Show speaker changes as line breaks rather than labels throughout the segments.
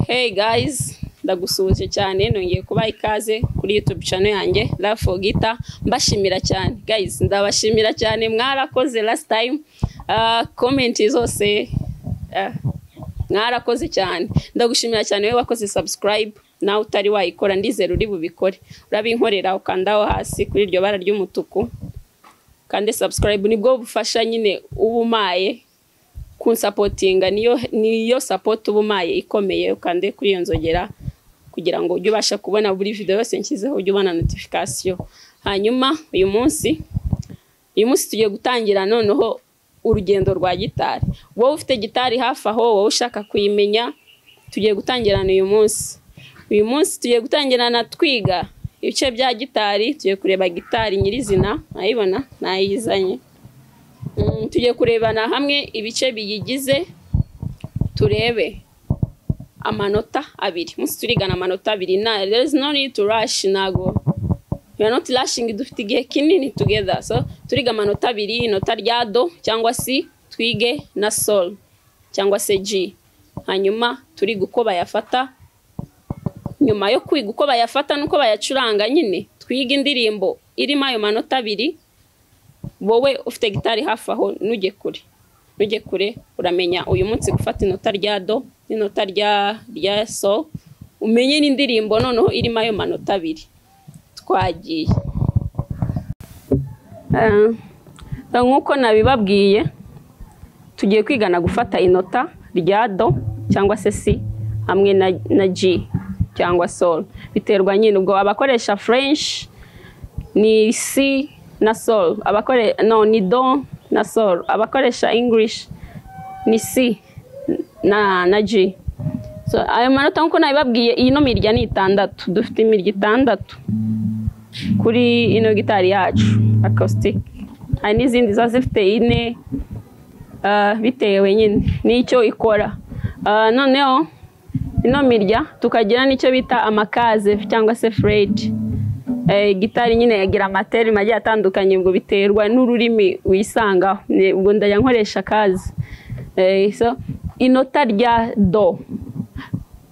Hey guys, ndagusuhuje cyane nongeye kubaha ikaze kuri YouTube channel yanjye Love for Guitar mbashimira cyane guys ndabashimira cyane mwarakoze last time ah, comment zose ah, mwarakoze cyane ndagushimira cyane wowe wakoze subscribe nawe utari wayikora ndizera uri bubikore urabinkorera ukandaho hasi kuri iryo bara ry'umutuku kandi subscribe nibwo bufasha nyine ubumaye kunsapotinga niyo niyo support uba umaye ikomeye ukande kuri iyo nzogera kugira ngo ujye ubasha kubona buri video yose nshyizeho ujye ubona notification hanyuma uyu munsi uyu munsi tugiye gutangira noneho urugendo rwa gitari wowe ufite gitari hafi aho wowe ushaka kuyimenya tugiye gutangirana uyu munsi uyu munsi tugiye gutangirana twiga ibice bya gitari tugiye kureba gitari nyirizina urayibona nayizanye Mm, tugiye kurebana hamwe ibice biyigize turebe amanota abiri munsi turigana amanota abiri na there is no need to rush nago we are not rushing dufite igihe kinini together so turiga amanota abiri inota rya do cyangwa si twige na sol cyangwa se g hanyuma turiga uko bayafata nyuma yo kwiga uko bayafata n'uko bayacuranga nyine twige indirimbo irimo ayo manota abiri wowe ufite gitari hafi aho nujye kure nujye kure uramenya uyu munsi gufata inota rya do n'inota rya rya so umenye n'indirimbo noneho irimo ayo manota abiri twagiye Eh, nk'uko nabibabwiye tugiye kwigana gufata inota rya do cyangwa se si hamwe na, na g cyangwa sol biterwa nyine ubwo abakoresha french ni si na sol abakore no ni do na sol abakoresha english ni si na na g so ayo manota nkuko nabibabwiye iyi no mirya ni itandatu dufite imirya itandatu kuri ino gitari yacu acoustic hari n'izindi ziba zifite ine ah, bitewe nyine n'icyo ikora Ah, noneho ino mirya tukagira n'icyo bita amakaze cyangwa se fredi Eh, gitari nyine yagira amaterima agiye atandukanye ubwo biterwa n'ururimi wisangaho Ni- ubwo ndajya nkoresha kazi Eh, so inota rya do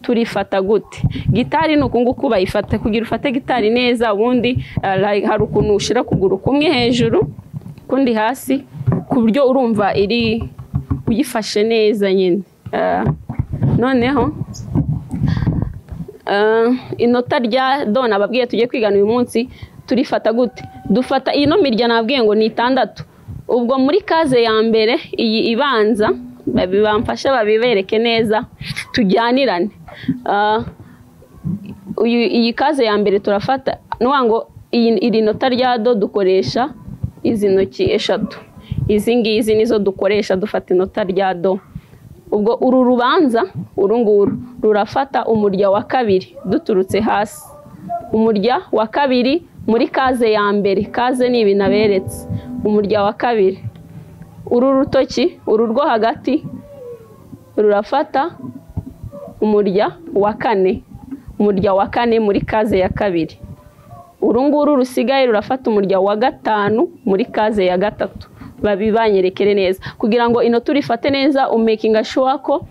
turifata gute gitari ni uku nguku bayifata kugira ufate gitari neza ubundi eh, like, hari ukuntu ushyira ukuguru kumwe hejuru ukundi hasi ku buryo urumva iri uyifashe neza nyine Eh, noneho Eh, inota rya do nababwiye tujye kwigana uyu munsi turifata gute dufata iyi no mirya nababwiye ngo ni itandatu ubwo muri kaze ya mbere iyi ibanza babi- bamfashe babibereke neza tujyanirane Eh, uyu iyi kaze ya mbere turafata nuwa ngo iyi iri nota rya do dukoresha izi ntoki eshatu izi ngizi nizo dukoresha dufata inota rya do ubwo uru rubanza uru nguru rurafata umurya wa kabiri duturutse hasi umurya wa kabiri muri kaze ya mbere kaze ni ibi naberetse umurya wa kabiri uru rutoki uru rwo hagati rurafata umurya wa kane umurya wa kane muri kaze ya kabiri uru nguru rusigaye rurafata umurya wa gatanu muri kaze ya gatatu babibanyerekere neza kugira ngo ino turifate neza umekinga sure ko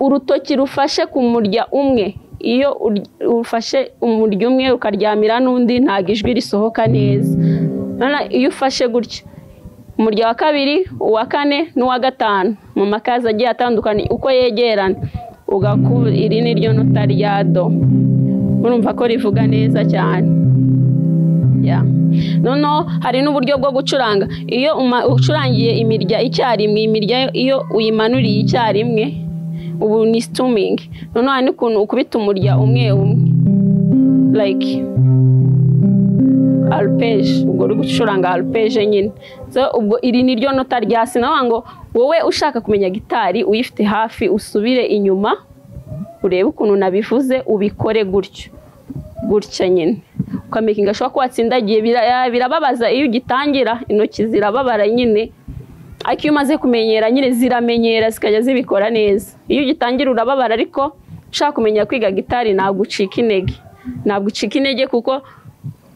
urutoki rufashe ku murya umwe iyo ur- ufashe umurya umwe ukaryamira n'undi ntabwo ijwi risohoka neza Noneho iyo ufashe gutya umurya wa kabiri uwa kane n'uwa gatanu mu makazi agiye atandukanye uko yegerana ugaku- iri ni ryo nota rya do urumva ko rivuga neza cyane Yeah. noneho hari n'uburyo bwo gucuranga iyo uma- ucurangiye imirya icyarimwe imirya yo- iyo uyimanuriye icyarimwe ubu ni stuming noneho hari n'ukuntu ukubita umurya umwe umwe like arpeje ubwo uri gucuranga arpeje nyine so ubwo iri ni ryo nota rya sinavuga ngo wowe ushaka kumenya gitari uyifite hafi usubire inyuma urebe ukuntu nabivuze ubikore gutyo gutya nyine ukamakinga ashobora ko watsindagiye bira- birababaza iyo ugitangira intoki zirababara nyine ariko iyo umaze kumenyera nyine ziramenyera zikajya zibikora neza iyo ugitangira urababara ariko ushaka kumenya kwiga gitari ntabwo ucika intege ntabwo ucika intege kuko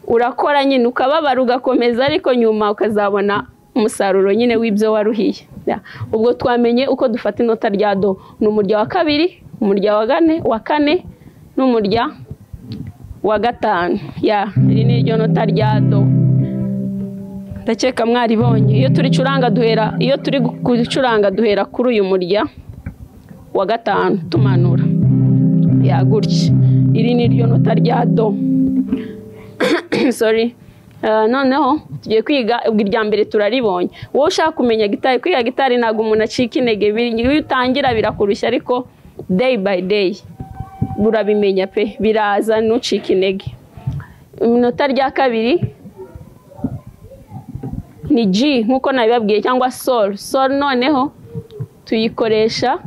urakora nyine ukababara ugakomeza ariko nyuma ukazabona umusaruro nyine w'ibyo waruhiye Yeah. ubwo twamenye uko dufata inota rya do ni umurya wa kabiri umurya wa kane wa kane n'umurya wa gatanu ya iri ni iryo nota rya do ndakeka mwaribonye iyo turi curanga duhera iyo turi gucuranga duhera kuri uyu murya wa gatanu tumanura ya gutya iri ni iryo nota rya do sorry Eh, noneho tugiye kwiga ubwo irya mbere turaribonye wowe ushaka kumenya gitari kwiga gitari ntabwo umuntu acika intege biri- iyo utangira birakurushya ariko day by day urabimenya pe biraza ntucike intege inota rya kabiri ni G nk'uko nabibabwiye cyangwa sol sol noneho tuyikoresha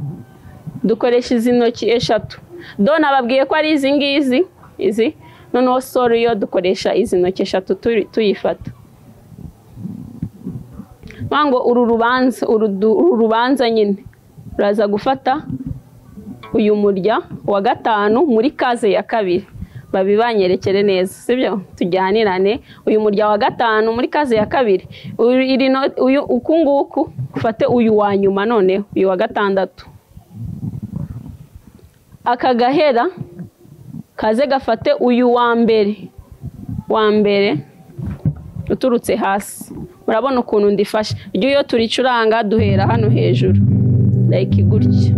dukoresha izi ntoki eshatu do nababwiye ko ari izi ngizi izi noneho sol yo dukoresha izi ntoki eshatu tu- tuyifata vuga ngo uru rubanza uru du- uru rubanza nyine uraza gufata uyu murya wa gatanu muri kaze ya kabiri babibanyerekere neza sibyo tujyanirane uyu murya wa gatanu muri kaze ya kabiri Uru- iri no- uyu uku nguku ufate uyu wa nyuma noneho uyu wa gatandatu aka gahera kaze gafate uyu wa mbere wa mbere uturutse hasi murabona ukuntu ndifashe ryo iyo turicuranga duhera hano hejuru like gutya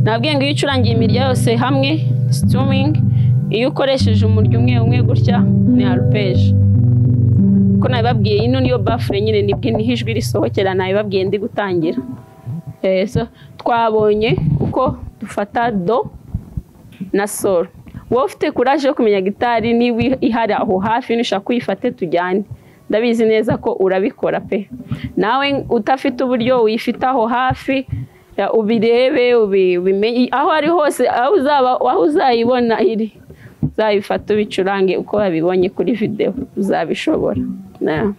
nabwiye ngo iyo ucurangiye imirya yose hamwe strumming iyo ukoresheje umurya umwe umwe gutya ni arpejo ko nabibabwiye ino niyo bafure nyine nibwe niho ijwi risohokera nabibabwiye ndi gutangira Eh, so twabonye uko dufata do na solo wowe ufite kuraje yo kumenya gitari niba ihari aho hafi nushaka kuyifate tujyane ndabizi neza ko urabikora pe nawe utafite uburyo uyifite aho hafi ya, ubirebe ubi- ubimenye aho ari hose aho uzaba aho uzayibona iri uzayifate ubicurange uko wabibonye kuri videwo uzabishobora Na-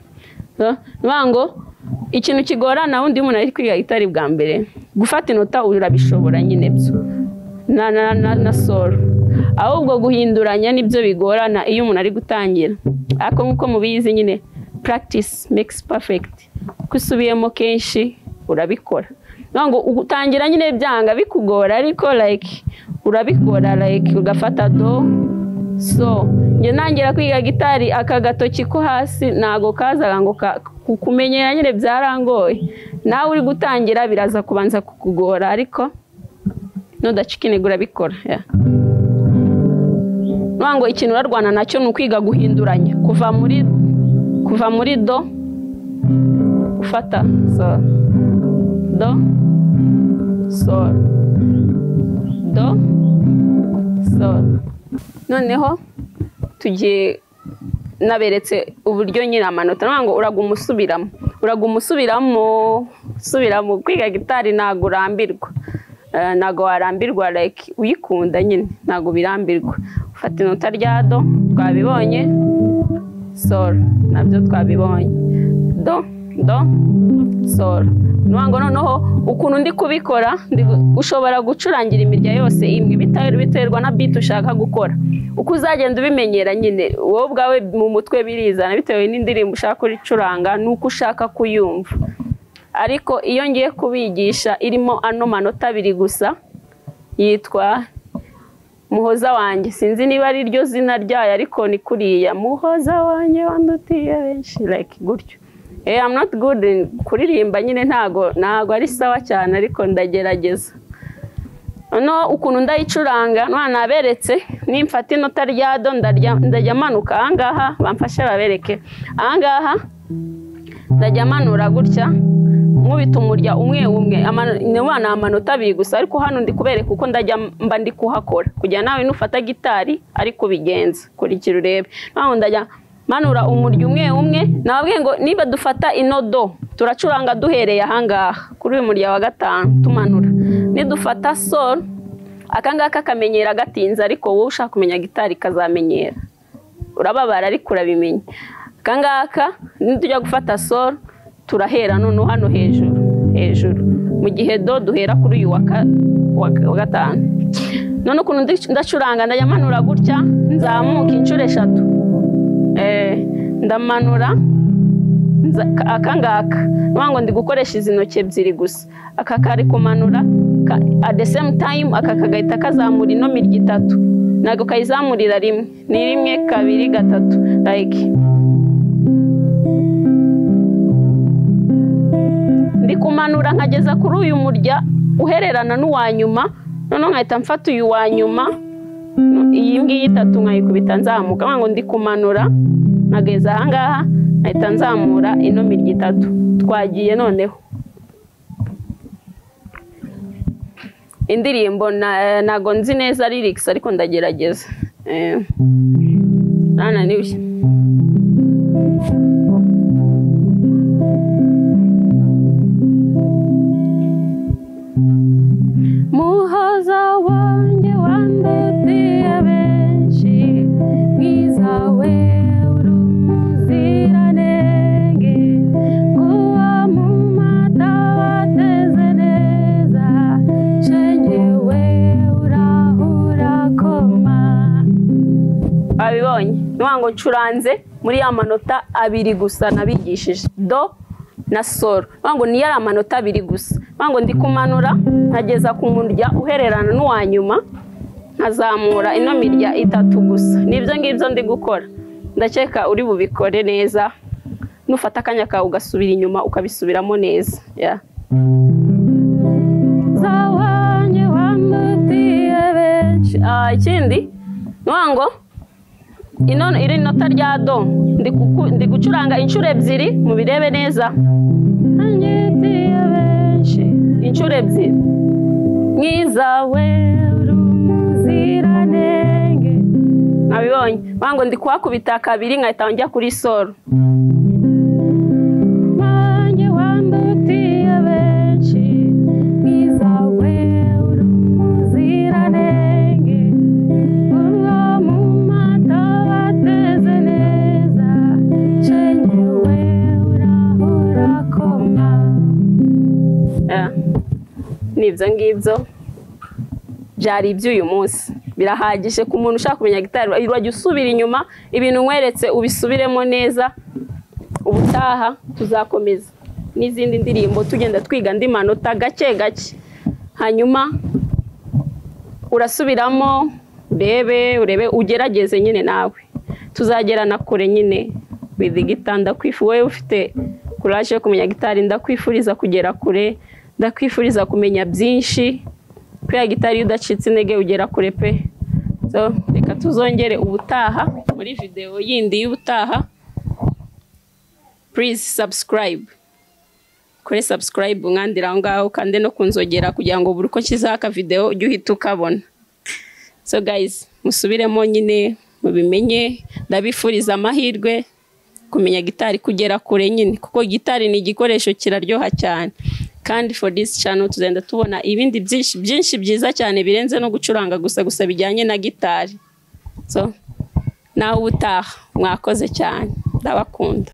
so, ni ukuvuga ngo ikintu kigorana undi muntu ari kwiga gitari bwa mbere gufata inota urabishobora nyine byo na na na na solo ahubwo guhinduranya nibyo bigorana iyo umuntu ari gutangira ariko nk'uko mubizi nyine practice makes perfect ko usubiyemo kenshi urabikora Ni ngo utangira nyine byanga bikugora ariko like urabikora like ugafata do so njye ntangira kwiga gitari aka gatoki ko hasi ntago kazaga ngo ka- ku- kumenyera nyine byarangoye nawe uri gutangira biraza kubanza kukugora ariko nudacika intege urabikora yeah. Nuvuga ngo ikintu urarwana nacyo ni ukwiga guhinduranya kuva muri kuva muri do ufata sol do sol do sol noneho tugiye naberetse uburyo nyine amanota nuvuga ngo uraga umusubiramo uraga umusubiramo usubiramo kwiga gitari ntabwo urambirwa Eh, ntabwo warambirwa like uyikunda nyine ntabwo birambirwa ufata inota rya do twabibonye sol nabyo twabibonye do do sol nuvuga ngo noneho ukuntu ndi kubikora ndi gu- ushobora gucurangira imirya yose imwe bita- biterwa na beat ushaka gukora uko uzagenda ubimenyera nyine wowe ubwawe mu mutwe birizana bitewe n'indirimbo ushaka kuricuranga n'uko ushaka kuyumva ariko iyo ngiye kubigisha irimo ano manota abiri gusa yitwa muhoza wanjye sinzi niba ari ryo zina ryayo ariko ni kuriya muhoza wanjye wandutiye benshi like gutyo eh I'm not good in kuririmba nyine ntago ntago ari sawa cyane ariko ndagerageza no ukuntu ndayicuranga nwa naberetse nimfata inota rya do ndarya ndajya manuka ahangaha bamfashe babereke ahangaha ndajya manura gutya nkubita umurya umwe umwe Amano- ni wa ni amanota abiri gusa ariko hano ndi kubereka uko ndajya mba ndi kuhakora kugira nawe nufata gitari ariko ubigenza kurikira urebe naho ndajya manura umurya umwe umwe nababwiye ngo niba dufata inodo turacuranga duhereye ahangaha kuri uyu murya wa gatanu tumanura nidufata sol akangaka kamenyera gatinze ariko wowe ushaka kumenya gitari kazamenyera urababara ariko urabimenya akangaka nitujya gufata sol turahera noneho hano hejuru hejuru mu gihe do duhera kuri uyu wa ka- wa ka- wa gatanu none ukuntu ndi- ndacuranga ndayamanura gutya nzamuka inshuro eshatu Eh, ndamanura nza- akangaka nuvuga ngo ndi gukoresha izi ntoki ebyiri gusa aka kari kumanura ka- at the same time aka kagahita kazamura ino mirya itatu ntabwo kayizamurira rimwe ni rimwe kabiri gatatu like ndi kumanura nkageza kuri uyu murya uhererana n'uwa nyuma noneho nkahita mfata uyu wa nyuma iyi ngiyi itatu nkayikubita nzamuka nkavuga ngo ndi kumanura nkageza ahangaha nkahita nzamura ino mirya itatu twagiye noneho indirimbo na- ntago nzi neza lyrics ariko ndagerageza Eh, nananiwe muhoza wanjye wandetiye benshi mwiza we uri umuziranenge nguwa mu mata wateze neza shenge we urahura koma abibonye ntiwango ncuranze muri ya manota abiri gusa nabigishije do na soro ntiwango niyo ari amanota abiri gusa ntiwango ndi kumanura nkageza ku murya uhererana n'uwa nyuma nkazamura ino mirya itatu gusa nibyo ngibyo ndi gukora ndakeka uri bubikore neza nufata akanya kawe ugasubira inyuma ukabisubiramo neza Yeah. zawanye wamutiye benshi Ah, ikindi ntiwango ino iri inota rya do ndi kuku- ndi gucuranga inshuro ebyiri mubirebe neza Anyitiye benshi inshuro ebyiri mwiza we uri umuziranenge nkabibonye ntiwango ndi kuhakubita kabiri nkahita njya kuri soro nanjye wandutiye benshi mwiza we uri umuziranenge uba mu mata bateze neza shenge we urahura koma nibyo ngibyo byari iby'uyu munsi birahagije ku muntu ushaka kumenya gitari urajya usubira inyuma ibintu nkweretse ubisubiremo neza ubutaha tuzakomeza n'izindi ndirimbo tugenda twiga andi manota gake gake hanyuma urasubiramo urebe urebe ugerageze nyine nawe tuzagerana kure nyine with gitari ndakwifu wowe ufite kuraje yo kumenya gitari ndakwifuriza kugera kure ndakwifuriza kumenya byinshi kubera gitari iyo udacitse intege ugera kure pe so reka tuzongere ubutaha muri videwo yindi y'ubutaha please subscribe kore subscribe mwandira aho ngaho kandi no kunzogera kugira ngo buri uko kizaka video ujye uhita ukabona so guys musubiremo nyine mubimenye ndabifuriza amahirwe kumenya gitari kugera kure nyine kuko gitari ni igikoresho kiraryoha cyane kandi for this channel tuzenda tubona ibindi byinshi byinshi byiza cyane birenze no gucuranga gusa gusa bijyanye na gitari so nawe ubutaha mwakoze cyane ndabakunda